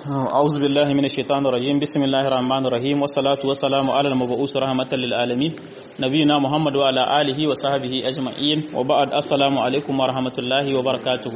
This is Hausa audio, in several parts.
أعوذ بالله من الشيطان الرجيم بسم الله الرحمن الرحيم والصلاة والسلام على المبعوث رحمة للعالمين نبينا محمد وعلى آله وصحبه أجمعين وبعد السلام عليكم ورحمة الله وبركاته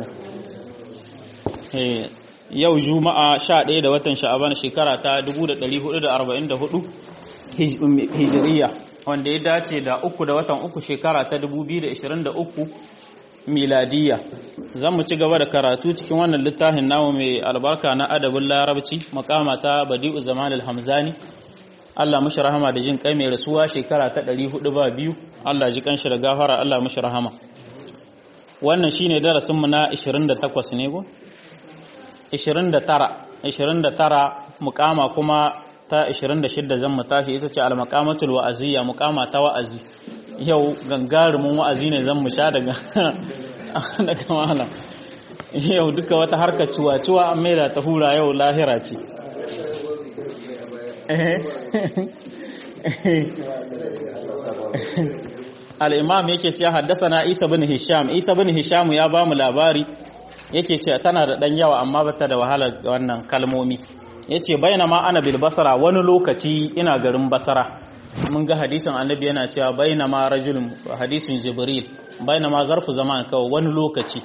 yau juma'a 11 da watan sha'aban shekara ta 1444 hijiriya wanda ya dace da uku da watan uku shekara ta 2023 miladiya zan mu ci gaba da karatu cikin wannan littafin namu mai albarka na adabin larabci makama ta badi'u zaman al-hamzani Allah mushi rahama da jin kai mai rasuwa shekara ta 402 Allah ji kanshi da gafara Allah mushi rahama wannan shine darasin mu na 28 ne go 29 29 mukama kuma ta 26 zan mu tashi ita ce al-maqamatul wa'aziyya mukama ta wa'azi yau gangarumin wa'azi ne zan mu sha daga daga malam yau duka wata harkar cuwa-cuwa an maida ta hura yau lahira ce al'imam yake ce haddasa na isa bin hisham isa bin hisham ya ba mu labari yake ce tana da ɗan yawa amma bata da wahalar wannan kalmomi ya ce bayana ma ana bil basara wani lokaci ina garin basara mun ga hadisin annabi yana cewa bayna ma rajulun hadisin jibril bayna ma zarfu zaman kawai wani lokaci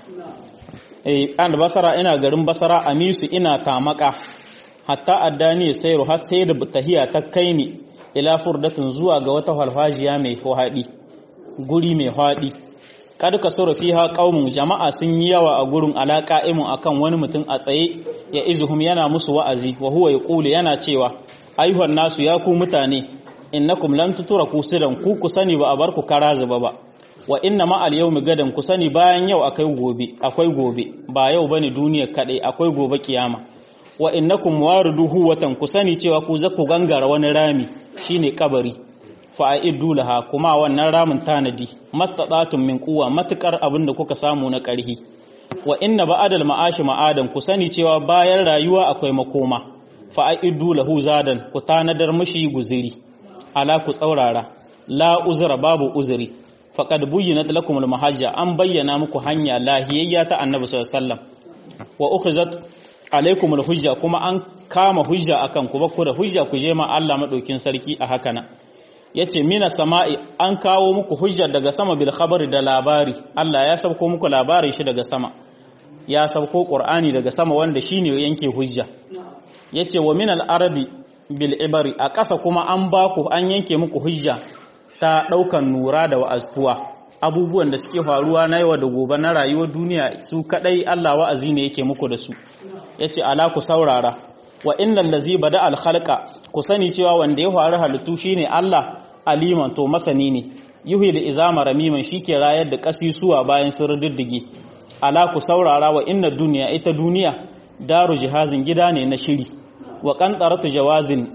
eh an basara ina garin basara amisu ina tamaka hatta addani sayru har sai da tahiya ta kai ni ila furdatin zuwa ga wata halfajiya mai hadi guri mai hadi kad ka sura fiha qaumun jama'a sun yi yawa a gurin alaqa'imun akan wani mutum a tsaye ya izuhum yana musu wa'azi wa huwa yaqulu yana cewa ayyuhan nasu ya ku mutane innakum lam tutraku sidan ku ku sani ba a bar ku kara zuba ba wa inna ma al yawmi gadan ku sani bayan yau akai gobe akwai gobe ba yau bane duniyar kadai akwai gobe kiyama wa innakum wariduhu watan ku sani cewa ku zaku gangara wani rami shine kabari fa aidu laha kuma wannan ramin tanadi mastatatun min quwa matukar abinda kuka samu na karhi wa inna ba'adal ma'ashi ma'adan ku sani cewa bayan rayuwa akwai makoma fa aidu lahu zadan ku tanadar mishi guziri ala ku tsaurara la uzra babu uzuri faqad buyyinat lakum al-mahajja an bayyana muku hanya lahiyayya ta annabi sallallahu alaihi wasallam wa ukhizat alaikum al-hujja kuma an kama hujja akan ku bakku da hujja ku je ma Allah madaukin sarki a haka nan yace mina sama'i an kawo muku hujja daga sama bil khabari da labari Allah ya sauko muku labarin shi daga sama ya sauko qur'ani daga sama wanda shine yanke hujja yace wa min al-ardi bil ibari a ƙasa kuma an ba ku an yanke muku hujja ta ɗaukan nura da wa'aztuwa abubuwan da suke faruwa na yawa da gobe na rayuwar duniya su kaɗai Allah wa'azi ne yake muku da su ya ce ala ku saurara wa innal lazi bada al khalqa ku sani cewa wanda ya faru halittu shine Allah aliman to masani ne yuhi da izama ramiman shike rayar da kasisuwa bayan sun riddige ala ku saurara wa inna duniya ita duniya daru jihazin gida ne na shiri wa kantaratu jawazin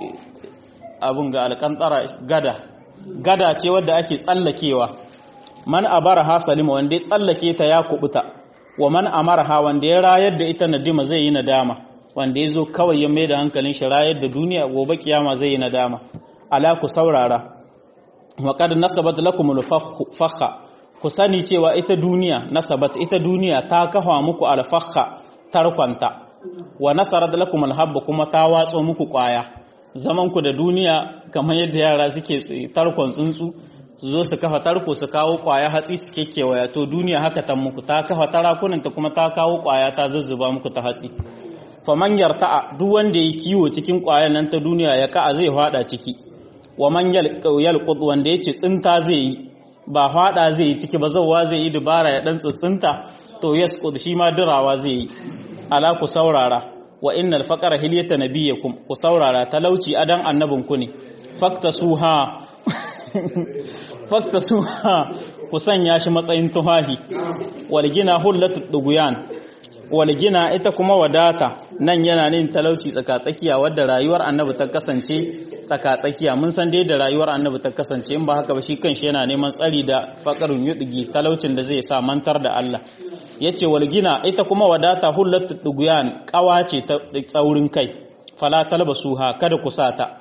abun ga alkantara gada gada ce wadda ake tsallakewa man abaraha salima wanda ya tsallake ta ya kubuta wa man amaraha wanda ya rayar da ita nadima zai yi nadama wanda ya zo kawai ya maida hankalin shi rayar da duniya gobe kiyama zai yi nadama ala ku saurara wa qad nasabat lakum al-fakha ku sani cewa ita duniya nasabat ita duniya ta kafa muku al-fakha tarkwanta wa nasarar da lakum alhabba kuma ta watso muku kwaya zaman ku da duniya kamar yadda yara suke tarkon tsuntsu su zo su kafa tarko su kawo kwaya hatsi su kekewaya to duniya haka ta muku ta kafa tarakunan ta kuma ta kawo kwaya ta zuzzuba muku ta hatsi faman yarta'a duk wanda ya kiwo cikin kwayan nan ta duniya ya ka'a zai fada ciki wa man yalqud wanda yace tsinta zai yi ba fada zai yi ciki ba zawwa zai yi dubara ya dan tsinta to yasqud shi ma dirawa zai yi ala ku saurara wa innal faqara hilyata nabiyakum ku saurara talauci adan annabinku ne fakta suha fakta suha ku sanya shi matsayin tuhahi wal gina hullatu duguyan wal gina ita kuma wadata nan yana nin talauci tsakatsakiya wadda rayuwar annabi ta kasance tsakatsakiya mun san dai da rayuwar annabi ta kasance in ba haka ba shi kanshi yana neman tsari da faqarun yudgi talaucin da zai sa mantar da Allah ya ce walgina ita kuma wadata hullatu duguyan kawa ce ta tsaurin kai fala talbasuha kada ku sata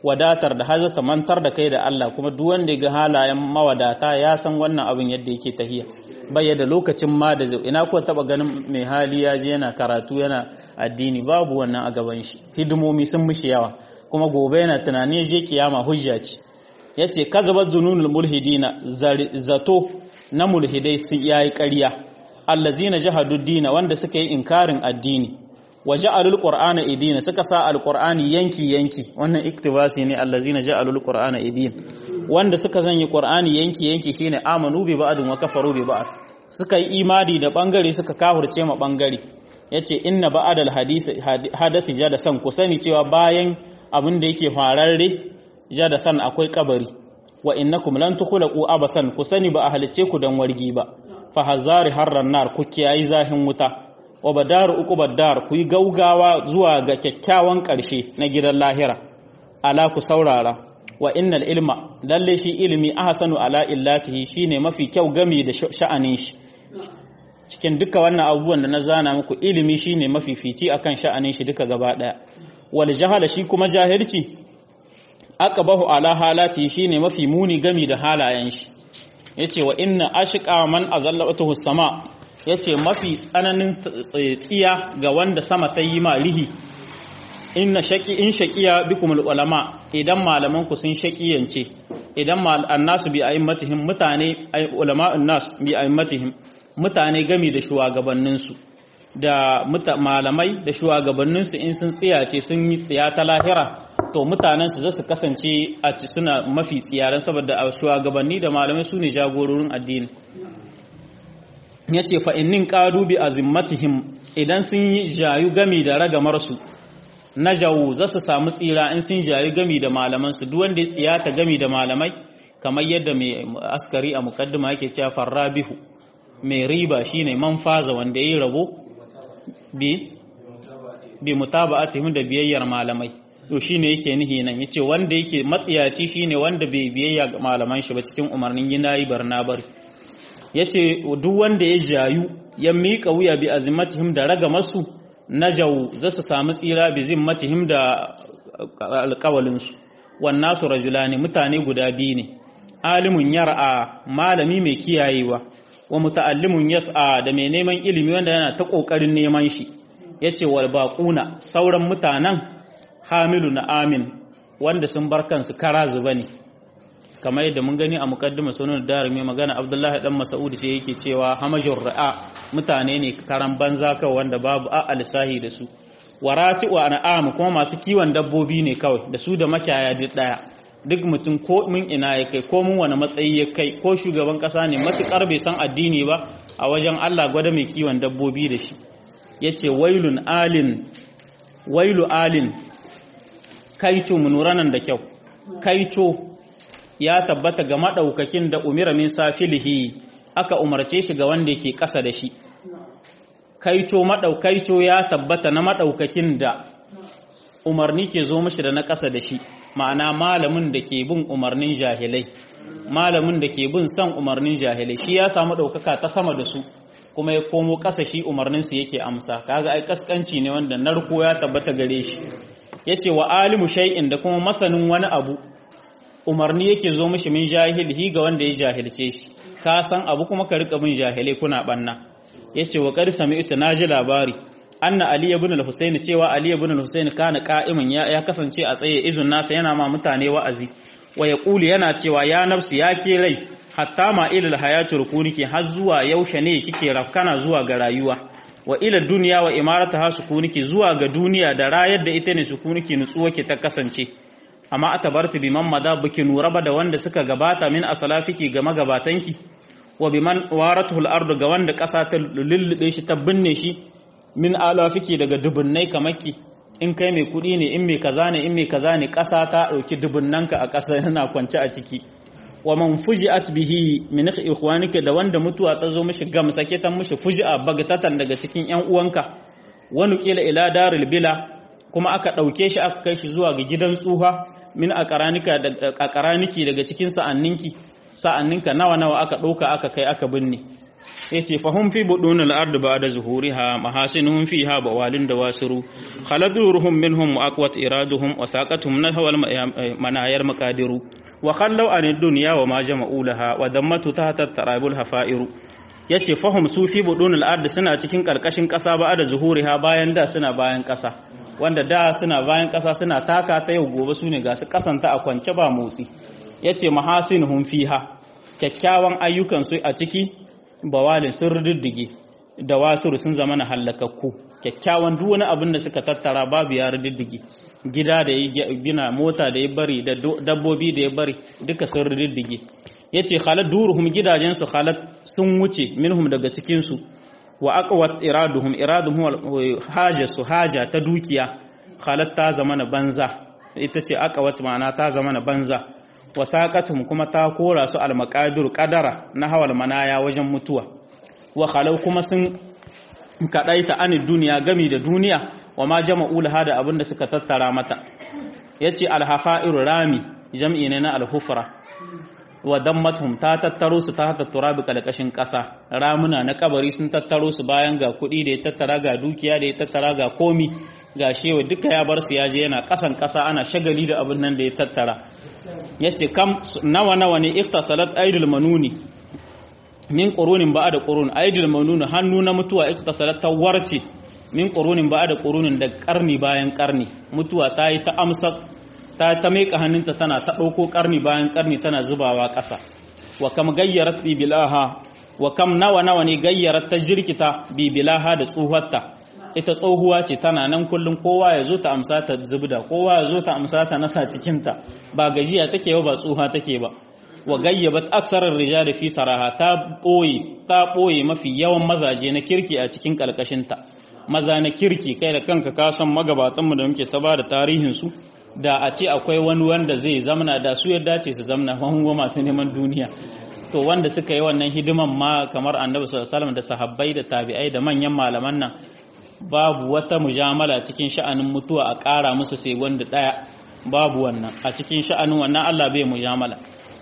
wadatar da hazata mantar da kai da Allah kuma duk wanda ya ga halayen mawadata ya san wannan abin yadda yake tahiya bai da lokacin ma da zai ina ko taba ganin mai hali ya je yana karatu yana addini babu wannan a gaban shi hidimomi sun mishi yawa kuma gobe yana tunani je kiyama hujja ce yace kazabat zununul mulhidina zato na mulhidai sun yayi ƙarya allazina jahadu dina wanda suka yi inkarin addini wa ja'alul qur'ana idina suka sa alqur'ani yanki yanki wannan iktibasi ne allazina ja'alul qur'ana idin wanda suka zanyi qur'ani yanki yanki shine amanu bi ba'din wa kafaru bi ba'd suka yi imani da bangare suka kafirce ma bangare yace inna ba'dal hadith hadathi jadasan ku sani cewa bayan abin da yake fararre jadasan akwai kabari wa innakum lan tukhlaqu abasan ku sani ba a halice ku dan wargi ba fa hazari harran nar ku kiyayi zahin wuta wa badaru uqubad dar ku yi gaugawa zuwa ga kyakkyawan ƙarshe na gidan lahira ala ku saurara wa innal ilma lalle shi ilimi ahsanu ala illatihi shine mafi kyau gami da sha'anin shi cikin duka wannan abubuwan da na zana muku ilimi shine mafi fici akan sha'anin shi duka gaba daya wal jahala shi kuma jahilci aqbahu ala halati shine mafi muni gami da halayen shi yace wa inna ashqa man azallatuhu sama yace mafi tsananin tsiya ga wanda sama ta yi ma rihi inna shaqi in shaqiya bikum ulama idan malaman ku sun shaqiyance idan annasu bi aimatihim mutane ulama'un nas bi aimatihim mutane gami da shugabanninsu da malamai da shugabanninsu in sun tsiyace sun yi tsiya ta lahira to mutanensu za su kasance a suna mafi tsiyaran saboda a shugabanni da malamai su ne jagororin addini ya ce fa'innin ƙadu bi a zimmatihim idan sun yi jayu gami da ragamarsu na jawo za su samu tsira in sun jayu gami da malamansu duk wanda ya tsiyata gami da malamai kamar yadda mai askari a mukaddima yake cewa farrabihu mai riba shine man faza wanda ya yi rabo bi bi mutaba'atihim da biyayyar malamai to shine yake nihi nan yace wanda yake matsiyaci shine wanda bai biyayya ga malaman shi ba cikin umarnin yinayi barna bari yace duk wanda ya jayu ya mika wuya bi azimatihim da raga masu najaw za su samu tsira bi zimmatihim da alƙawalin su wan nasu rajulani mutane guda biyu ne alimun yar'a malami mai kiyayewa wa muta'allimun yas'a da mai neman ilimi wanda yana ta kokarin neman shi yace wal baquna sauran mutanen hamilu na amin wanda sun bar kansu kara zuba ne kamar yadda mun gani a mukaddima sunan darimi magana abdullahi dan mas'ud sai yake cewa hamajur ra'a mutane ne karan banza kawai wanda babu a alsahi da su warati wa an'am kuma masu kiwon dabbobi ne kawai da su da makiyaya duk daya duk mutum ko mun ina ya kai ko mun wani matsayi ya kai ko shugaban kasa ne matukar bai san addini ba a wajen Allah gwada mai kiwon dabbobi da shi yace wailun alin wailu alin kaito munuranan da kyau kaito ya tabbata ga madaukakin da umira min safilihi aka umarce shi ga wanda yake kasa da shi kaito madaukaito ya tabbata na madaukakin da umarni ke zo mishi da na kasa da shi ma'ana malamin da ke bin umarnin jahilai malamin da ke bin son umarnin jahilai shi ya samu daukaka ta sama da su kuma ya komo kasa shi umarninsu yake amsa kaga ai kaskanci ne wanda narko ya tabbata gare shi ya ce wa alimu shay'in da kuma masanin wani abu umarni yake zo mishi min jahilhi ga wanda ya jahilce shi ka san abu kuma ka rika bin jahilai kuna banna ya ce wa qad sami'tu naji labari anna ali ibn al-husayn cewa ali ibn al-husayn kana qa'iman ya, ya kasance a tsaye izun nasa yana ma mutane wa'azi wa yaqulu yana cewa ya nafsi ya ke rai hatta ma ilal hayatul kuniki har zuwa yaushe ne kike rafkana zuwa ga rayuwa wa ila duniya wa imarata ha sukuniki zuwa ga duniya da rayar da ita ne sukuniki nutsuwa ke ta kasance amma atabartu biman mada biki nura ba da wanda suka gabata min asalafiki ga magabatanki wa biman waratul ardu ga wanda kasa ta lullube shi ta binne shi min alafiki daga dubunnai kamakki in kai mai kudi ne in mai kaza ne in mai kaza ne kasa ta dauki dubunnanka a kasa yana kwance a ciki wa man fuji'at bihi min ikhwanika da wanda mutuwa ta zo mishi gamsake ta mishi fuji'a bagatatan daga cikin ƴan uwanka wani kila ila daril bila kuma aka dauke shi aka kai shi zuwa ga gidan tsuha min aqranika da aqraniki daga cikin sa'anninki sa'anninka nawa nawa aka dauka aka kai aka binne yace fahum fi budun al-ard ba'da zuhuriha mahasinuhum fiha bawalin dawasiru khaladuruhum minhum wa aqwat iraduhum wa saqatuhum nahwa manayar maqadiru wa khallu an ad-dunya wa ma jama'u laha wa dammatu tahta tarabul hafairu yace fahum su fi budun al-ard suna cikin karkashin kasa ba'da zuhuriha bayan da suna bayan kasa wanda da suna bayan kasa suna taka ta yau gobe sune ga su kasanta a kwance ba motsi yace mahasinuhum fiha kyakkyawan ayyukansu a ciki bawalin sun riddige da wasuru sun zama na hallakakku kyakkyawan duk wani abin da suka tattara babu ya riddige gida da ya gina mota da ya bari da dabbobi da ya bari duka sun riddige yace khalat duruhum gidajen su khalat sun wuce minhum daga cikin su wa aqwat iraduhum iraduhum haja su haja ta dukiya khalat ta zama na banza ita ce aqwat ma'ana ta zama na banza wasaqatum kuma ta kora su almaqadir qadara na hawal manaya wajen mutuwa wa khalau kuma sun kadaita anid duniya gami da duniya wa ma jama'u laha da abinda suka tattara mata yace alhafa'ir rami jam'i ne na alhufra wa dammatuhum ta tattaro su ta tattara bi kalkashin kasa ramuna na kabari sun tattaro su bayan ga kuɗi da ya tattara ga dukiya da ya tattara ga komi ga shewa duka ya bar su ya je yana kasan kasa ana shagali da abin nan da ya tattara yace kam nawa nawa ne iktasalat aidul manuni min qurunin ba da qurun aidul manuni hannu na mutuwa iktasalat tawarci min qurunin ba da qurunin da karni bayan karni mutuwa ta yi ta amsa ta ta meka hannunta tana ta dauko karni bayan karni tana zubawa ƙasa wa kam gayyarat bi bilaha wa kam nawa nawa ne gayyarat ta jirkita bi bilaha da tsuhatta ita tsohuwa ce tana nan kullum kowa ya zo ta amsa ta zubda kowa ya zo ta amsa ta nasa cikinta ba gajiya take ba ba tsuha take ba wa gayyabat aksarar rijali fi saraha ta boye ta boye mafi yawan mazaje na kirki a cikin kalkashinta maza na kirki kai da kanka ka san magabatanmu da muke ta bada tarihin su da a ce akwai wani wanda zai zamana da su yadda ce su zamana hango masu neman duniya to wanda suka yi wannan hidiman ma kamar annabi sallallahu alaihi wasallam da sahabbai da tabi'ai da manyan malaman nan babu wata mujamala cikin sha'anin mutuwa a ƙara musu sai wanda ɗaya babu wannan a cikin sha'anin wannan Allah bai mujamala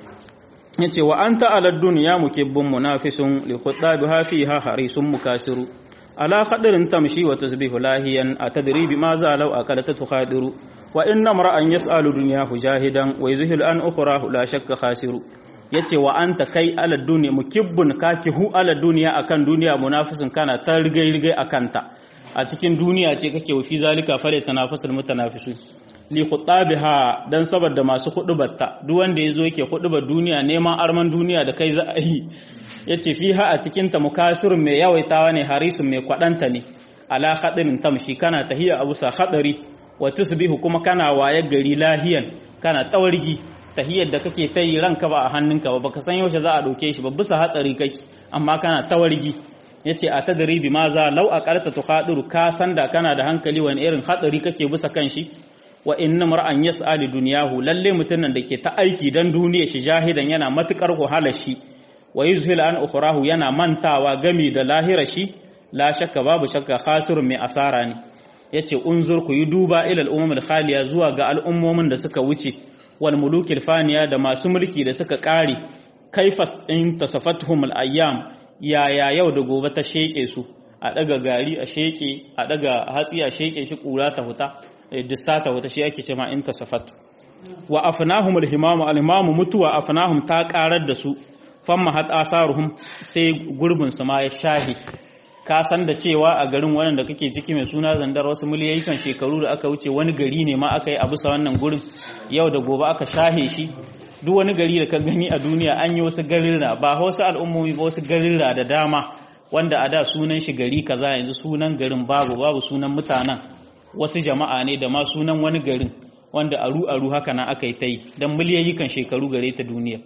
yace wa anta ala dunya mukibbun munafisun li khutabiha fiha harisun mukasiru ala qadrin tamshi wa tasbihu lahiyan atadri bima za law akalata tukhadiru wa inna mar'an yas'alu dunyahu jahidan wa yuzhilu an ukhrahu la shakka khasiru yace wa anta kai ala dunya mukibbun kakihu ala dunya akan duniya munafisun kana ta rigai rigai akanta a cikin duniya ce kake fi zalika fare tanafasul mutanafisu li khutabiha dan saboda masu hudubarta duk wanda yazo yake hudubar duniya neman arman duniya da kai za a yi yace fiha a cikin ta mukasirun mai yawaitawa ne harisun mai kwadanta ne ala khadirin tamshi kana tahiya abu sa khadari wa tusbihu kuma kana waye gari lahiyan kana tawargi tahiyar da kake ta yi ranka ba a hannunka ba baka san yaushe za a dauke shi ba bisa hatsari kake amma kana tawargi yace a tadri bi maza law aqalta tukhadiru ka san da kana da hankali wani irin hatsari kake bisa kan shi wa inna mar'an yas'ali dunyahu lalle mutumin da ke ta aiki dan duniya shi jahidan yana matukar wahala shi wa yuzhil an ukhrahu yana mantawa gami da lahira shi la shakka babu shakka khasirun mai asara ne yace unzur ku yi duba ila al khaliya zuwa ga al'ummomin da suka wuce wal mulukil faniya da masu mulki da suka kare kaifas in tasafatuhum al ayyam yaya yau da gobe ta sheke su a daga gari a sheke a daga hatsi a sheke shi kura ta huta dissata wata shi ake cewa in tasafat wa afnahum al-himam al-imam mutuwa afnahum ta karar da su famma hat asaruhum sai gurbin su ma ya shahi ka san da cewa a garin wannan da kake ciki mai suna zandar wasu miliyoyin shekaru da aka wuce wani gari ne ma aka yi a bisa wannan gurin yau da gobe aka shahe shi duk wani gari da ka gani a duniya an yi wasu garirra ba wasu al'ummomi ba wasu garirra da dama wanda a da sunan shi gari kaza yanzu sunan garin babu babu sunan mutanen wasu jama'a ne da ma sunan wani garin wanda aru-aru haka na aka yi ta yi don miliyayikan shekaru gare ta duniya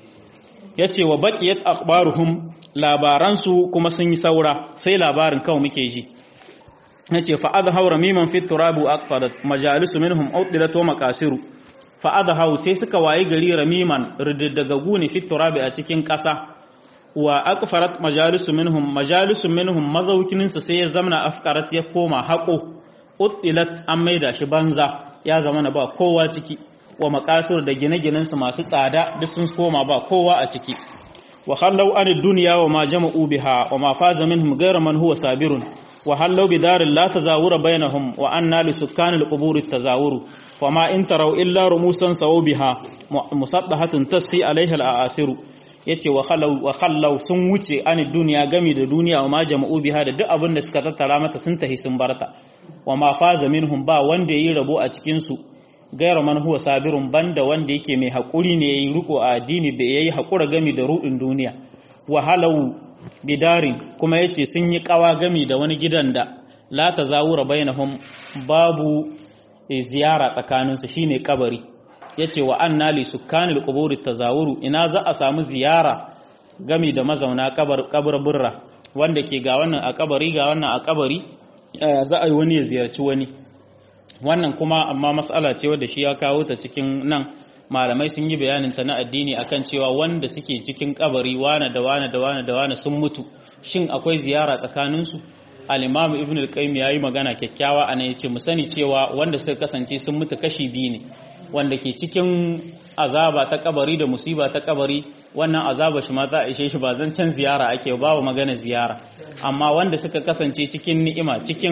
ya ce wa baƙiyat akbaruhum labaransu kuma sun yi saura sai labarin kawai muke ji ya ce fa'ad haura miman fit turabu akfadat majalisu minhum autilat wa makasiru fa'ad hau sai suka wayi gari ramiman rididdagagu ne fit turabi a cikin ƙasa wa akfarat majalisu minhum majalisu minhum mazaukininsu sai ya zamana afkarat ya koma haƙo uttilat an maida shi banza ya zama na ba kowa ciki wa makasur da gine-ginensu masu tsada duk sun koma ba kowa a ciki wa hallau an dunya wa ma jama'u biha wa ma faza minhum ghayra man huwa sabirun wa hallau bi darin la tazawura bainahum wa anna li sukkanil qubur tazawuru fama in taraw illa rumusan sawu biha musaddahatun tasfi alaiha al-asiru yace wa khallau wa khallau sun wuce an duniya gami da duniya wa ma jama'u biha da duk abin da suka tattara mata sun tahi sun barta wa ma faza minhum ba wanda yayi rabo a cikin su gairu man huwa sabirun banda wanda yake mai hakuri ne yayi riko a addini bai yayi hakura gami da rudin duniya wa halau bidarin kuma yace sun yi kawa gami da wani gidan da la tazawura bainahum babu ziyara tsakaninsu shine kabari yace wa anna li sukkanil quburi tazawuru ina za a samu ziyara gami da mazauna kabar kaburburra wanda ke ga wannan a kabari ga wannan a kabari za a yi wani ya ziyarci wani wannan kuma amma mas'ala ce wadda shi ya kawo ta cikin nan malamai sun yi bayanin ta na addini akan cewa wanda suke cikin kabari wane da wane da wane da wane sun mutu shin akwai ziyara tsakaninsu al-imam ibn al-qayyim yayi magana kyakkyawa ana yace mu sani cewa wanda suka kasance sun mutu kashi biyu ne wanda ke cikin azaba ta kabari da musiba ta kabari wannan azaba shi ma za a ishe shi ba zan can ziyara ake ba magana ziyara amma wanda suka kasance cikin ni'ima cikin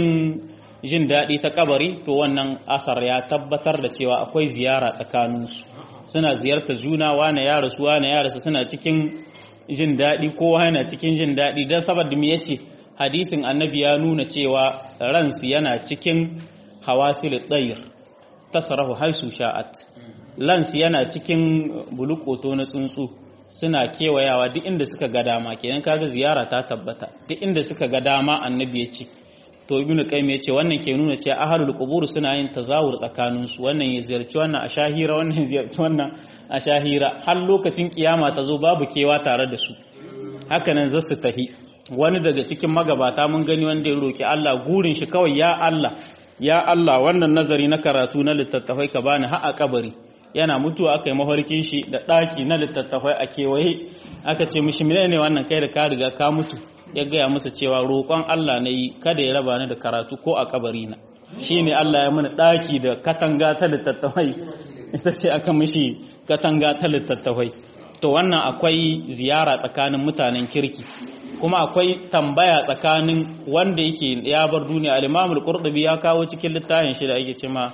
jin daɗi ta kabari to wannan asar ya tabbatar da cewa akwai ziyara tsakaninsu suna ziyarta juna wane ya rasu wane ya rasu suna cikin jin daɗi kowa yana cikin jin daɗi don saboda me yace hadisin annabi ya nuna cewa ransu yana cikin hawasil tsayir tasarahu haisu sha'at lansu yana cikin bulukoto na tsuntsu suna kewayawa duk inda suka ga dama kenan kaga ziyara ta tabbata duk inda suka ga dama annabi ya ce to ibnu qayyim ya ce wannan ke nuna cewa ahlul qubur suna yin tazawur tsakanin su wannan ya ziyarci wannan a shahira wannan ya ziyarci wannan a shahira har lokacin kiyama ta zo babu kewa tare da su haka nan zasu tahi wani daga cikin magabata mun gani wanda ya roki Allah gurin shi kawai ya Allah ya Allah wannan nazari na karatu na littattafai ka bani har a kabari yana mutuwa aka yi mafarkin shi da ɗaki na littattafai a kewaye aka ce mishi ne wannan kai da ka riga ka mutu ya gaya musu cewa roƙon Allah na yi kada ya raba ni da karatu ko a kabari na shi ne Allah ya mana ɗaki da katanga ta littattafai ita ce aka mishi katanga ta littattafai to wannan akwai ziyara tsakanin mutanen kirki kuma akwai tambaya tsakanin wanda yake ya bar duniya al-Imam al-Qurtubi ya kawo cikin littafin shi da ake cewa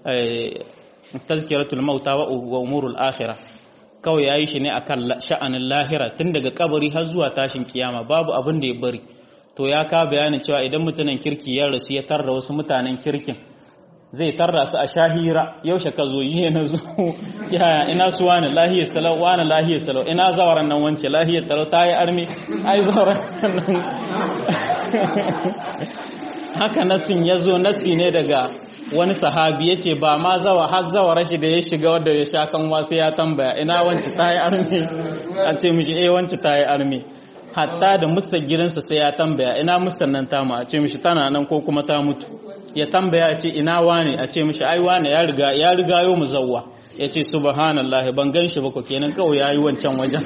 tazkiratul mauta wa umurul akhirah kawai yayi shi ne akan sha'anin lahira tun daga kabari har zuwa tashin kiyama babu abin da ya bari to ya ka bayanin cewa idan mutanen kirki ya rasu ya tarda wasu mutanen kirkin zai tarda su a shahira yaushe ka zo yi na zo yaya ina su wani lahiyar salau wani lahiyar salau ina zawaran nan wance lahiyar talau ta yi armi ai zawaran nan haka nasin ya zo nasi ne daga wani sahabi ya ce ba ma zawa har zawa rashi da ya shiga wadda ya sha kan wasu ya tambaya ina wance ta yi armi a ce mishi eh wance ta yi armi hatta da musa gidansa sai ya tambaya ina musan nan tamu a ce mishi tana nan ko kuma ta mutu ya tambaya ce ina wane a ce mishi ai wane ya riga ya riga yo muzawwa ya ce subhanallah ban gan shi ba ko kenan kawai yayi wancan wajen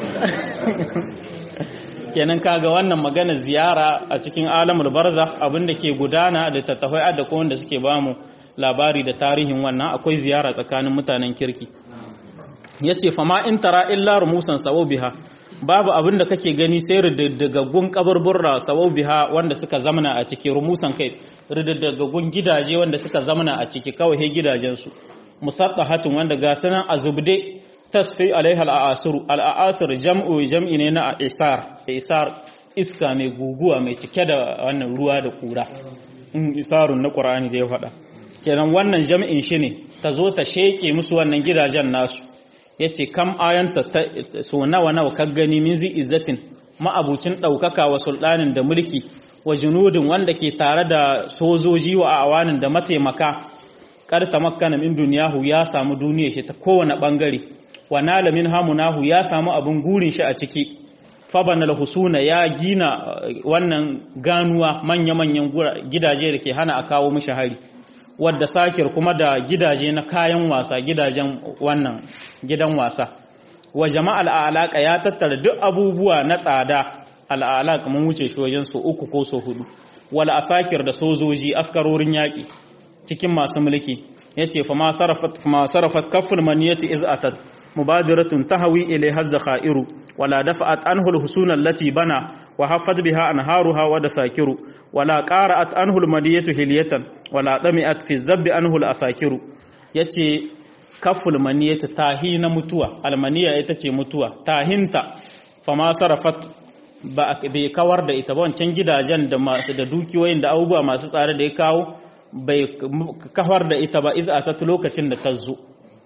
kenan kaga wannan magana ziyara a cikin alamul barzakh abinda ke gudana da tattafai da ko wanda suke bamu labari da tarihin wannan akwai ziyara tsakanin mutanen kirki yace fama in tara illa rumusan biha babu abin da kake gani sai ridaddagaggun kaburburra biha wanda suka zamana a ciki rumusan kai ridaddagaggun gidaje wanda suka zamana a ciki kawai he gidajensu musaddahatun wanda ga sanan azubde tasfi alaiha al'asir al'asir jam'u jam'i ne na isar isar iska mai guguwa mai cike da wannan ruwa da kura isarun na qur'ani da ya faɗa kenan wannan jam'in shi ne ta zo ta sheke musu wannan gidajen nasu yace kam ayanta so nawa nawa ka gani min zi izzatin ma'abucin ɗaukaka wa sultanin da mulki wa junudin wanda ke tare da sojoji wa awanin da mataimaka kar tamakkana min duniyahu ya samu duniya shi ta kowane bangare wa nala min hamunahu ya samu abin gurin shi a ciki fabanal husuna ya gina wannan ganuwa manya-manyan gidaje da ke hana a kawo mishi hari wadda sakir kuma da gidaje na kayan wasa gidajen wannan gidan wasa wa jama'al alaka ya tattara duk abubuwa na tsada al'alaka mun wuce shi wajen so uku ko so hudu wal asakir da sojoji askarorin yaki cikin masu mulki yace fa ma sarafat fa ma sarafat kafful maniyati iz atat mubadiratun tahawi ilayha zakhairu wala dafa'at anhu al-husun allati bana wa haffat biha anharuha wa dasakiru wala qara'at anhu al-madiyatu hilyatan wala dami'at fi zabbi anhu al-asakiru yace kaful maniyatu tahi na mutuwa almaniya ita ce mutuwa tahinta fama sarafat ba bai kawar da ita ba wancan gidajen da masu da dukiyoyin da abubuwa masu tsare da ya kawo bai kawar da ita ba iza ta lokacin da ta zo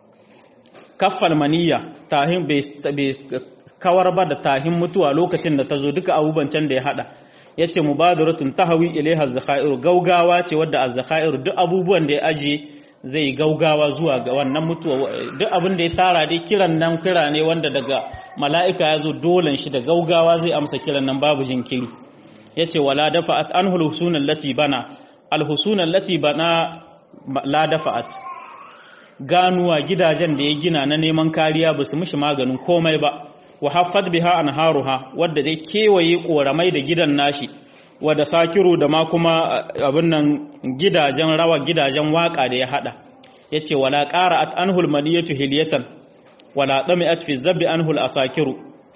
kaffal maniya tahin bai kawar ba da tahin mutuwa lokacin da ta zo duka abubuwan can da ya hada yace mubadaratun tahawi ilaiha az-zakhairu gaugawa ce wadda az-zakhairu duk abubuwan da ya ajiye zai gaugawa zuwa ga wannan mutuwa duk abin da ya tara dai kiran nan kira ne wanda daga mala'ika ya zo dolan shi da gaugawa zai amsa kiran nan babu jinkiri yace wala dafa'at anhu al-husunan lati bana al-husunan lati bana la dafa'at ganuwa gidajen da ya gina na neman kariya ba su mishi maganin komai ba wa haffat biha anharuha wadda dai kewaye koramai da gidan nashi wadda sakiru da ma kuma abin nan gidajen rawa gidajen waka da ya hada yace wala qara'at anhul maniyatu hilyatan wala dami'at fi zabbi anhul asakiru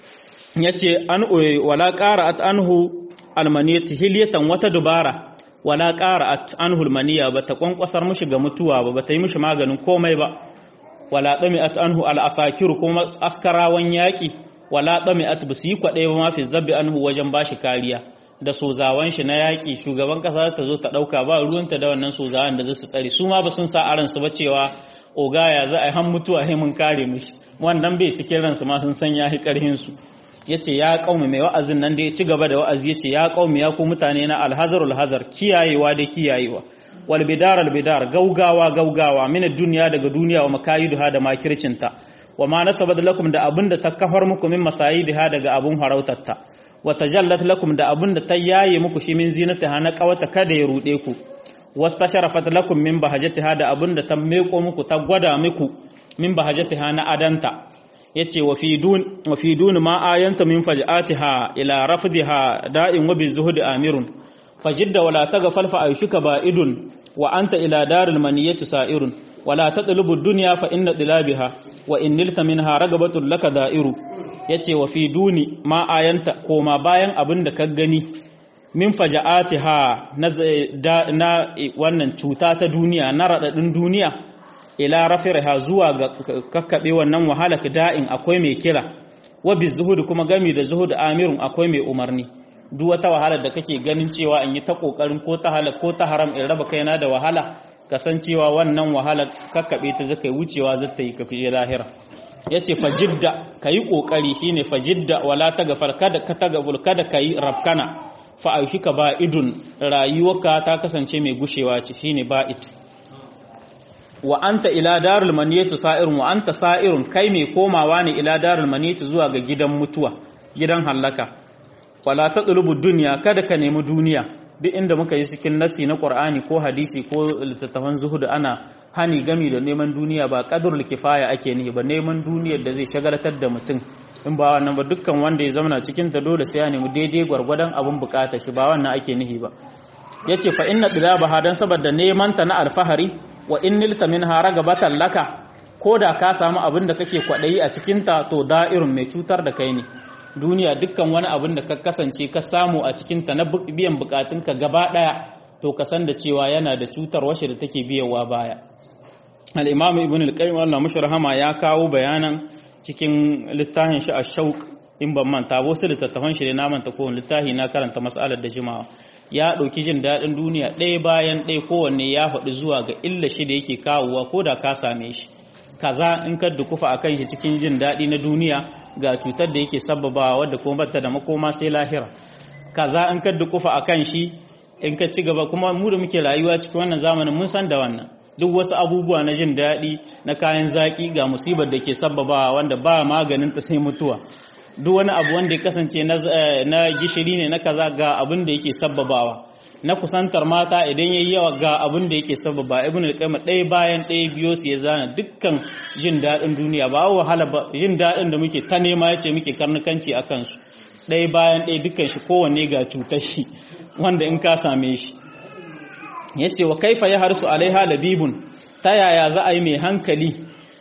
yace an wala qara'at anhu almaniyatu hilyatan wata dubara wala qara'at anhul maniya bata kwankwasar mushi ga mutuwa ba bata yi mushi maganin komai ba wala dami'at anhu al asakiru kuma askarawan yaki wala dami'at basu yi kwadai ba ma fi zabbi anhu wajen bashi kariya da sozawan shi na yaƙi shugaban ƙasa ta zo ta ɗauka ba ruwanta da wannan sozawan da zasu tsare su ma ba sun sa aransu ba cewa ogaya za a yi han mutuwa sai mun kare mishi wannan bai cikin ransu ma sun san ya yi ƙarhin su yace ya qaumi mai wa'azin nan da ya ci gaba da wa'azi yace ya qaumi ya ku mutane na alhazarul hazar kiyayewa da kiyayewa wal bidar al bidar gaugawa gaugawa min duniya daga duniya wa makayiduha da makircinta wa ma nasabat lakum da abinda ta kafar muku min masayidiha daga abun harautarta wa tajallat lakum da abinda ta yaye muku shi min zinatiha na kawata kada ya rude ku wastasharafat lakum min bahajatiha da abinda ta meko muku ta gwada muku min bahajatiha na adanta yace wa fi dun wa fi dun ma ayanta min faj'atiha ila rafdiha da'in wa bizuhud amirun fajidda wala taghfal fa ayshuka ba'idun wa anta ila daril maniyati sa'irun wala tatlubu ad-dunya fa inna dilabiha wa in nilta minha ragabatun laka da'iru yace wa fi duni ma ayanta koma bayan abin da ka gani min faja'atiha na, na wannan cuta ta duniya na radadin duniya ila rafirha zuwa ga kakkabe wannan wahalaka da'in akwai mai kira wa bizuhud kuma gami da zuhud amirun akwai mai umarni duk wata wahala da kake ganin cewa in yi ta kokarin ko ta halal ko ta haram in raba kaina da wahala kasancewa wannan wahala kakkabe ta zaka yi wucewa zata yi kafije lahira yace fajidda kayi kokari shine fajidda wala tagfar kada ka tagabul kada kayi rafkana fa aishika ba'idun rayuwarka ta kasance mai gushewa ce shine ba'id wa anta ila darul maniyatu sa'irun wa anta sa'irun kai mai komawa ne ila darul maniyatu zuwa ga gidan mutuwa gidan hallaka wala tatlubu dunya kada ka nemi duniya duk inda muka yi cikin nasi na Qur'ani ko hadisi ko littattafan zuhud ana hani gami da neman duniya ba qadrul kifaya ake nihi ba neman duniyar da zai shagaltar da mutum in ba wannan ba dukkan wanda ya zama cikin ta dole sai ya nemi daidai gwargwadon abin bukata shi ba wannan ake nihi ba yace fa inna dilabaha dan saboda neman ta na alfahari wa in nilta minha ragabatan laka ko da ka samu abin da kake kwadayi a cikin ta to da'irun mai cutar da kai ne duniya dukkan wani abin da ka kasance ka samu a cikinta na biyan bukatunka gaba daya to ka san da cewa yana da cutar washe da take biyawa baya al-imam ibn al-qayyim Allah mashi rahama ya kawo bayanan cikin littafin shi ash-shauq in ban manta ba wasu littattafan shi na manta ko littafi na karanta mas'alar da jimawa ya dauki jin dadin duniya ɗaya bayan ɗaya kowanne ya faɗi zuwa ga illa shi da yake kawowa ko da ka same shi kaza in ka dukufa akan shi cikin jin daɗi na duniya ga cutar da yake sababawa wadda kuma bata da makoma sai lahira kaza in ka dukufa akan shi in ka ci gaba kuma mu da muke rayuwa cikin wannan zamanin mun san da wannan duk wasu abubuwa na jin daɗi na kayan zaƙi ga musibar da ke sababawa wanda ba maganin ta sai mutuwa duk wani abu wanda ya kasance na gishiri ne na kaza ga abin da yake sababawa na kusantar mata idan yayi yawa ga abin da yake sababa ibn al-qayyim ɗaya bayan ɗaya biyo su ya zana dukkan jin daɗin duniya ba wahala ba jin daɗin da muke ta nema yace muke karnukanci a kansu ɗaya bayan ɗaya dukkan shi kowanne ga cutar shi wanda in ka same shi yace wa kaifa ya harsu alaiha labibun ta yaya za a yi mai hankali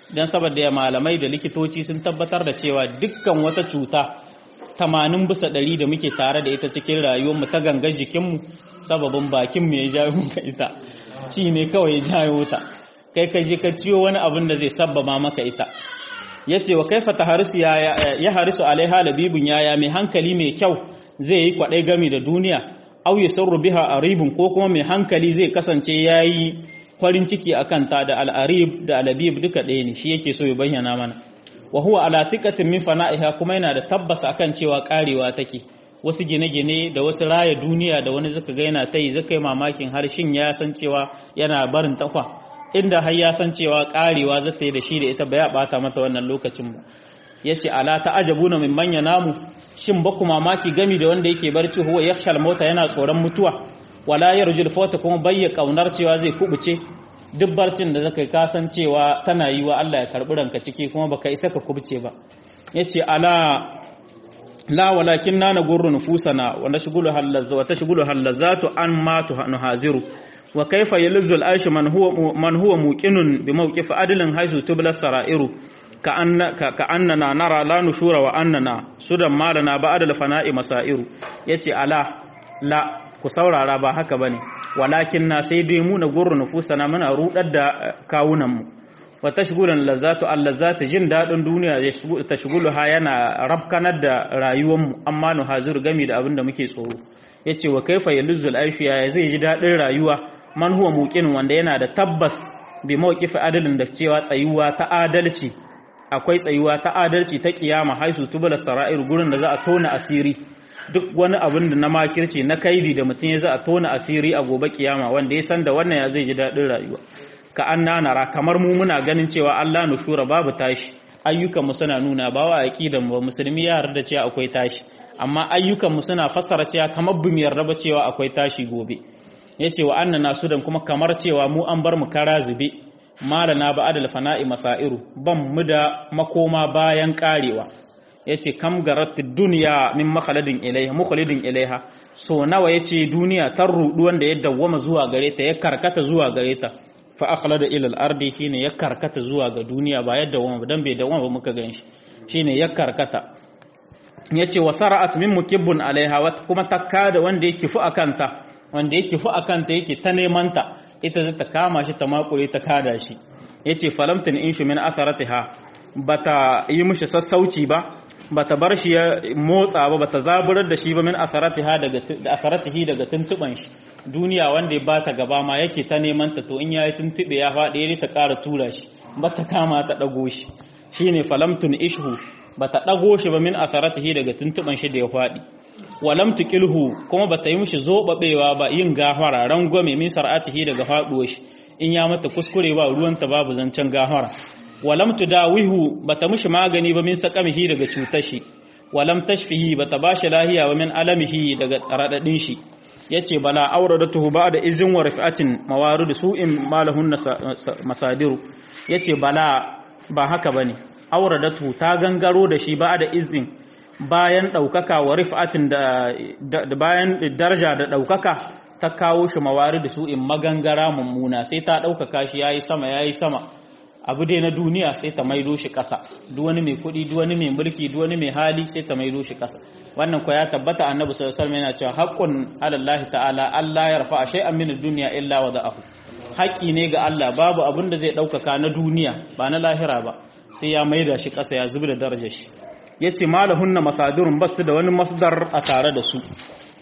dan saboda malamai da likitoci sun tabbatar da cewa dukkan wata cuta tamanin bisa ɗari da muke tare da ita cikin rayuwarmu ta gangar jikinmu sababin bakinmu ya jawo muka ita ci ne kawai ya jawo ta kai ka je ka ciyo wani abin da zai sabbama maka ita ya ce wa kaifa ta harisu ya harisu alaiha labibin yaya mai hankali mai kyau zai yi kwaɗai gami da duniya au ya sauru biha aribin ko kuma mai hankali zai kasance ya yi farin ciki a kanta da al'arib da alabib duka ɗaya ne shi yake so ya bayyana mana wa huwa ala siqatin min fana'iha kuma yana da tabbas akan cewa karewa take wasu gine-gine da wasu raya duniya da wani zaka ga yana tayi zaka yi mamakin har shin ya san cewa yana barin takwa inda har ya san cewa karewa zata yi da shi da ita ba ya bata mata wannan lokacin ba yace ala ta'ajabuna min manya namu shin ba ku mamaki gami da wanda yake barci huwa yakhshal mota yana tsoron mutuwa wala yarjul fawta kuma bayya kaunar cewa zai kubuce duk barcin da zaka kasan cewa tana yi wa Allah ya karbi ranka ciki kuma baka isa ka kubce ba yace ala la walakin na nagurru nufusana wa nashghulu halazza wa tashghulu halazatu an ma nuhaziru wa kayfa yalzu al-aish man huwa man huwa muqinun bi mawqif adlin haythu tubla sarairu ka anna ka annana nara la nushura wa annana sudan malana ba'da al-fana'i masairu yace ala la ku saurara ba haka bane walakin na sai dai mu na gurru nufusana muna rudar da kawunan mu wa tashghulan lazatu allazati jin dadin duniya ya tashghulu ha yana rabkanar da rayuwar mu amma nu hazir gami da abin da muke tsoro yace wa kaifa yalzul aishu ya zai ji dadin rayuwa man huwa muqin wanda yana da tabbas bi mawqif adalin da cewa tsayuwa ta adalci akwai tsayuwa ta adalci ta kiyama haisu tubula sara'ir gurin da za a tona asiri duk wani abin da na makirci na kaidi da mutum ya za a tona asiri a gobe kiyama wanda ya san da wannan ya zai ji daɗin rayuwa ka an nanara kamar mu muna ganin cewa Allah nushura babu tashi ayyukan mu suna nuna ba wa aqidan mu musulmi ya yarda cewa akwai tashi amma ayyukan mu suna fassara cewa kamar bu mu yarda ba cewa akwai tashi gobe yace wa annana sudan kuma kamar cewa mu an bar mu kara zube malana ba adal fana'i masairu ban mu da makoma bayan karewa yace kam garat duniya min makhaladin ilaiha mukhalidin ilaiha so nawa yace duniya tar rudu wanda ya dawwama zuwa gare ta ya karkata zuwa gare ta fa akhlada ila al-ardi shine ya karkata zuwa ga duniya ba yadda wama dan bai dawwama ba muka ganshi shine ya karkata yace wasara'at min mukibbun alaiha wa kuma takka da wanda yake fu akanta wanda yake fu akanta yake ta neman ta ita zata kama shi ta makure ta kada shi yace falamtin inshu min atharatiha bata yi mishi sassauci ba bata bar shi ya motsa ba bata zaburar da shi ba min asaratiha daga asaratihi daga tuntuban shi duniya wanda ya bata gaba ma yake ta neman ta to in yayi tuntube ya faɗi ne ta ƙara tura shi bata kama ta dago shi shine falamtun ishu bata dago shi ba min asaratihi daga tuntuban shi da ya faɗi walam tuqilhu kuma bata yi mishi zobabewa ba yin gafara rangwame min sar'atihi daga faɗuwar shi in ya mata kuskure ba ruwanta babu zancen gafara walam tudawihu bata mishi magani ba min saqamihi daga cutar shi walam tashfihi bata bashi lahiya ba min alamihi daga radadin shi yace bala auradatuhu ba'da izin wa rifatin mawarid su'in malahun masadiru yace bala ba haka bane auradatuhu ta gangaro da shi ba'da izin bayan daukaka wa rifatin da bayan daraja da daukaka ta kawo shi mawarid su'in magangara mummuna sai ta daukaka shi yayi sama yayi sama abu dai na duniya sai ta maido shi ƙasa duk wani mai kuɗi duk wani mai mulki duk wani mai hali sai ta maido shi ƙasa wannan ko ya tabbata annabi sallallahu alaihi wasallam yana cewa haqqun alallahi ta'ala Allah ya rafa shay'an min ad-dunya illa wada'ahu haƙi ne ga Allah babu abin da zai ɗaukaka na duniya ba na lahira ba sai ya maida shi ƙasa ya zubi da darajar shi yace malahunna masadirun basu da wani masdar a tare da su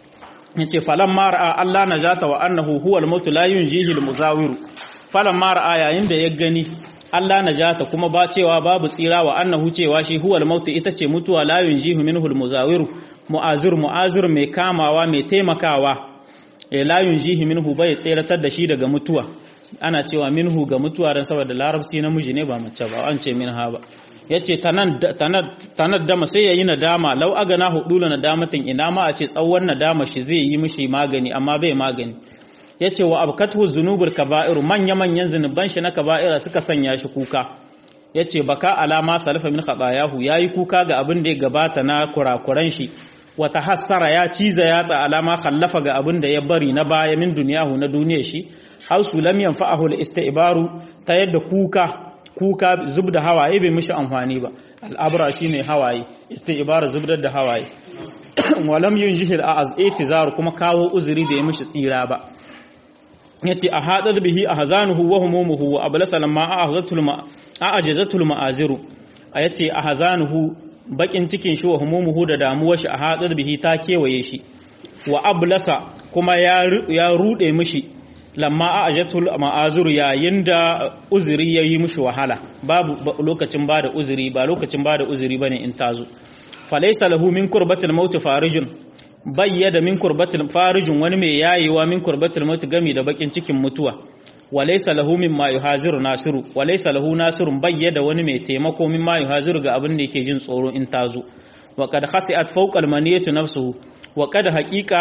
yace falan mara Allah najata wa annahu huwal mautu la yunjihi al-muzawiru falan mara yayin da ya gani Allah najata kuma ba cewa babu tsira wa annahu cewa shi huwal mautu ita ce mutuwa la yunjihu minhu almuzawiru mu'azir mu'azir mai kamawa mai taimakawa eh la yunjihi minhu bai tsiratar da shi daga mutuwa ana cewa minhu ga mutuwa dan saboda larabci namiji ne ba mace ba an ce minha ba yace tanan tanan dama sai yayi nadama law agana hudula nadamatin ina ma a ce tsawon nadama shi zai yi mishi magani amma bai magani ya ce wa abkatu zunubul kaba'iru manya-manyan zunuban shi na kaba'ira suka sanya shi kuka ya ce baka alama salafa min khatayahu ya yi kuka ga abin da ya gabata na kurakuran shi wata hassara ya ciza yatsa alama khallafa ga abin da ya bari na baya min duniyahu na duniyar shi hausu lam yanfa'ahu al-isti'baru ta yadda kuka kuka zub da hawaye bai mishi amfani ba al'abra shine hawaye isti'bar zubdar da hawaye walam yunjihi al'az itizar kuma kawo uzuri da ya mishi tsira ba yace a hadar bihi ahzanuhu wa humumuhu wa ablasa lamma a'azatul ma a'ajazatul ma'aziru yace ahzanuhu bakin cikin shi wa humumuhu da damuwar shi a hadar bihi ta kewaye shi wa ablasa kuma ya rude mishi lamma a ajatul ma'azuru yayin da uzuri ya yi mishi wahala babu lokacin ba da uzuri ba lokacin ba da uzuri ba ne in tazo falaisa lahu min kurbatul maut farijun bayyada min kurbatul farijun wani mai yayewa min kurbatul maut gami da bakin cikin mutuwa walaysa lahu mimma yuhaziru nasiru walaysa lahu nasirun bayyada wani mai taimako mimma yuhaziru ga abin da yake jin tsoro in tazo wa qad khasi'at fawqa al-maniyati nafsuhu wa qad haqiqa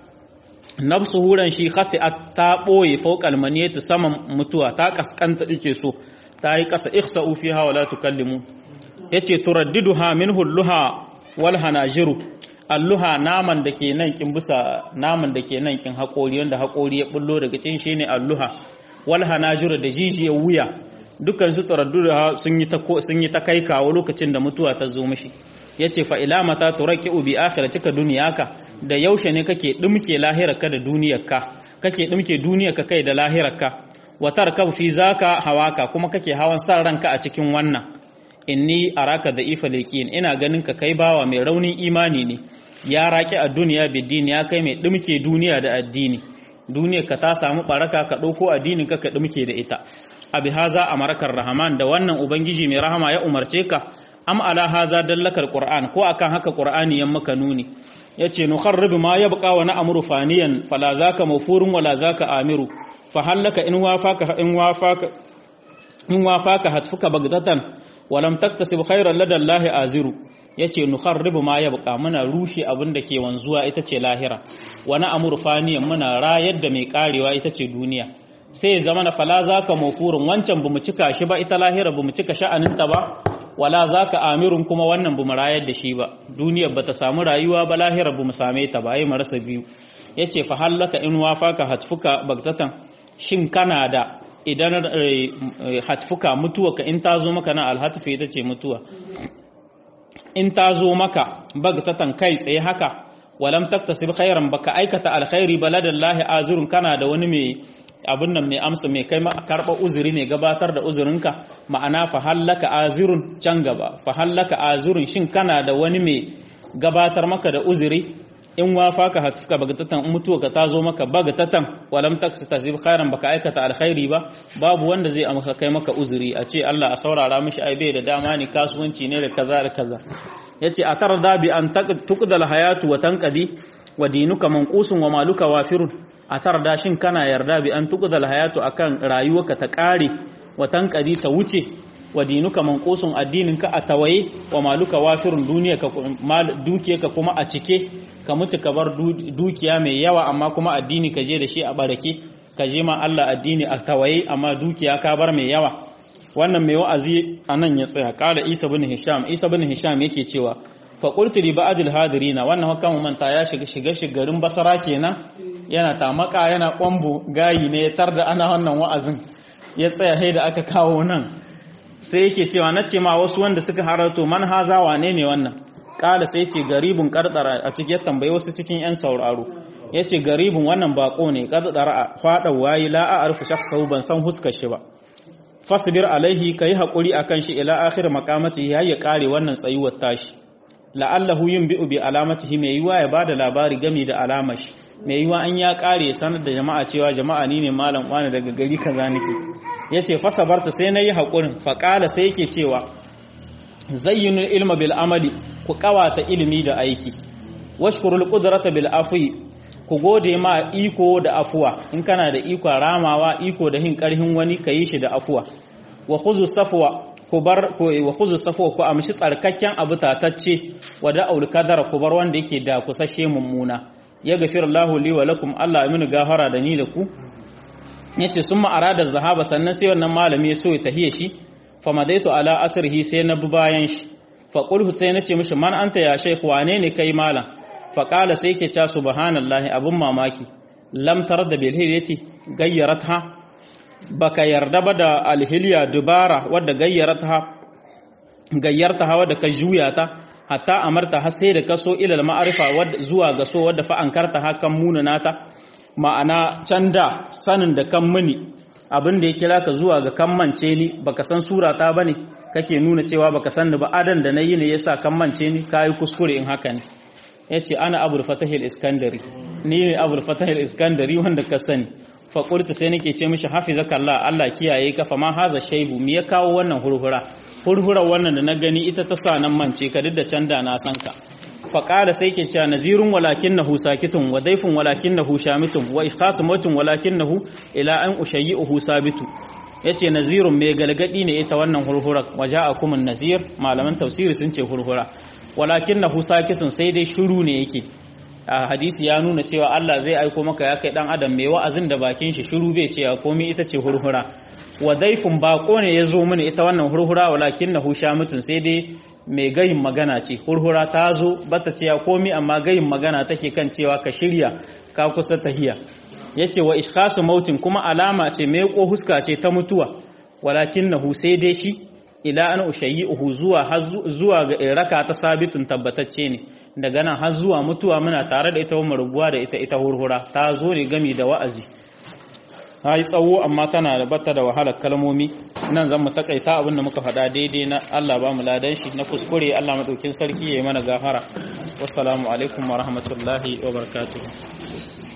nafsu huran shi khasi'at ta boye fawqal maniyati saman mutuwa ta kaskanta dike so ta yi kasa ihsa'u fiha wala tukallimu yace turaddiduha minhu luha wal hanajiru alluha naman da ke nan kin busa naman da ke nan kin haƙori wanda haƙori ya bullo daga cin shi ne alluha wal hanajiru da jijiyar wuya dukkan su turaddiduha sun yi ta sun yi ta kai kawo lokacin da mutuwa ta zo mishi yace fa ila mata turaqiu bi akhiratika dunyaka da yaushe ne kake dumke lahirarka da duniyarka kake dumke duniyarka kai da lahirarka wa tarkab fi zaka hawaka kuma kake hawan san ranka a cikin wannan inni araka da ifa liqin ina ganin ka kai bawa mai raunin imani ne ya raki a duniya bidini ya kai mai dumke duniya da addini duniyarka ta samu baraka ka dauko addinin ka ka dumke da ita abi haza amarakar rahman da wannan ubangiji mai rahama ya umarce ka am ala haza dallakar qur'an ko akan haka qur'ani yan maka nuni yace nukharrib ma yabqa wa na'muru faniyan fala zaka mafurun wala zaka amiru fa hallaka in wafaka in wafaka in wafaka hatfuka bagdatan wa lam taktasib khairan lada allahi aziru yace nukharrib ma yabqa muna rushe abin da ke wanzuwa ita ce lahira wa na'muru faniyan muna rayar da mai karewa ita ce duniya sai ya zama na fala zaka mafurun wancan bamu cika shi ba ita lahira bamu cika sha'aninta ba wala za ka amirun kuma wannan bu rayar da shi ba duniyar ba ta samu rayuwa ba lahirar bu mu same ta ba yi marasa biyu ya ce fa hallaka in wafaka hatfuka bagtatan shin kana da idan hatfuka mutuwa ka in ta zo maka na alhatfu ita ce mutuwa in ta zo maka bagtatan kai tsaye haka walam taktasib khairan baka aikata alkhairi baladallahi azurun kana da wani mai abin nan mai amsa mai kai karɓa uzuri mai gabatar da uzurinka ma'ana fa hallaka azurun can gaba fa hallaka azurun shin kana da wani mai gabatar maka da uzuri in wafa ka hatfuka bagatatan in mutuwa ka tazo maka bagatatan walam taksi tasib khairan baka aikata alkhairi ba babu wanda zai amsa kai maka uzuri a ce Allah a saurara mishi ai bai da dama ne kasuwanci ne da kaza da kaza yace a tarda bi an tuqdal hayatu wa tanqadi wa dinuka manqusun wa maluka wafirun a tarda shin kana yarda bi an tuqdal hayatu akan rayuwarka ta kare wa tanqadi ta wuce wa dinuka manqusun addininka a tawaye wa maluka wafirun duniyarka dukiyarka kuma a cike ka mutu ka bar dukiya mai yawa amma kuma addini ka je da shi a barake ka je ma Allah addini a tawaye amma dukiya ka bar mai yawa wannan mai wa'azi anan ya tsaya kala Isa bin Hisham Isa bin Hisham yake cewa fa qultu li ba'd al-hadirina wannan hukamu manta ya shiga shiga shigarin basara kenan yana tamaka yana kwambo gayi ne ya tarda ana wannan wa'azin ya tsaya sai da aka kawo nan sai yake cewa na ce ma wasu wanda suka harato man haza wane ne wannan kala sai ce garibin kardara a cikin tambayi wasu cikin yan sauraro ya ce garibin wannan bako ne kardara a fada wayi la a arfu shakhsahu ban san huskar shi ba fasbir alaihi kai hakuri akan shi ila akhir maqamati ya ya kare wannan tsayuwar tashi la'allahu yunbi'u bi alamatihi mai yiwa ya bada labari game da alamar shi mai yiwa an ya kare sanar da jama'a cewa jama'a ni ne malam wani daga gari kaza nake yace fasabarta sai nayi hakurin faqala sai yake cewa zayyinu ilma bil amali ku kawata ilimi da aiki washkurul qudrata bil afwi ku gode ma iko da afuwa in kana da iko ramawa iko da hin karhin wani kayi shi da afuwa wa khuzu safwa ku bar ku wa khuzu safwa ku amshi tsarkakken abu tatacce wa da'ul kadara ku bar wanda yake da kusashe mummuna ya gafira Allahu li wa lakum Allah ya mini gafara da ni da ku yace summa arada zahaba sannan sai wannan malami ya so ya tahiye shi fa madaitu ala asrihi sai na bi bayan shi fa qulhu sai nace mishi man anta ya shaykh wane ne kai malam fa qala sai yake cewa subhanallahi abun mamaki lam tarda bil hidayati gayyaratha baka yarda ba da alhiliya dubara wadda gayyarta gayyarta wadda ka juya ta hatta amarta har sai da kaso ilal ma'arifa zuwa ga so wadda fa ankarta hakan munana ta ma'ana canda sanin da kan muni abin da ya kira ka zuwa ga kammance ni baka san surata bane kake nuna cewa baka san ni ba adan da nayi ne yasa kammance ni kai kuskure in haka ne yace ana abul fatahil iskandari ni ne abul fatahil iskandari wanda ka sani fa qultu sai nake ce mishi hafizakallah Allah kiyaye ka fa ma haza shaibu me ya kawo wannan hurhura hurhura wannan da na gani ita ta sa nan mance ka duk da canda na san ka faƙada sai ke cewa nazirun walakin nahu sakitun wa daifin walakin nahu shamitun wa ikhasimatun walakin nahu ila an ushayyi'uhu sabitu yace nazirun mai galgadi ne ita wannan hurhura waja'akumun nazir malaman tafsiri sun ce hurhura walakin nahu sakitun sai dai shiru ne yake a hadisi ya nuna cewa Allah zai aiko maka ya kai dan adam mai wa'azin da bakin shi shiru bai ce komai ita ce hurhura wa daifin bako ne ya zo mini ita wannan hurhura walakin nahu shamitun sai dai mai gayin magana ce hurhura ta zo bata ce ya komi amma gayin magana take kan cewa ka shirya ka kusa tahiya yace wa ishkhasu mautin kuma alama ce mai ko huska ce ta mutuwa walakinnahu sai dai shi ila an ushayyi'uhu zuwa zuwa ga iraka ta sabitun tabbatacce ne daga nan har zuwa mutuwa muna tare da ita mu rubuwa da ita ita hurhura ta zo ne gami da wa'azi ta yi tsawo amma tana da bata da wahalar kalmomi nan zan mu takaita abinda muka faɗa daidai na Allah ba mu ladan shi na kuskure Allah madaukin sarki ya yi mana gafara wassalamu alaikum wa rahmatullahi wa barakatuh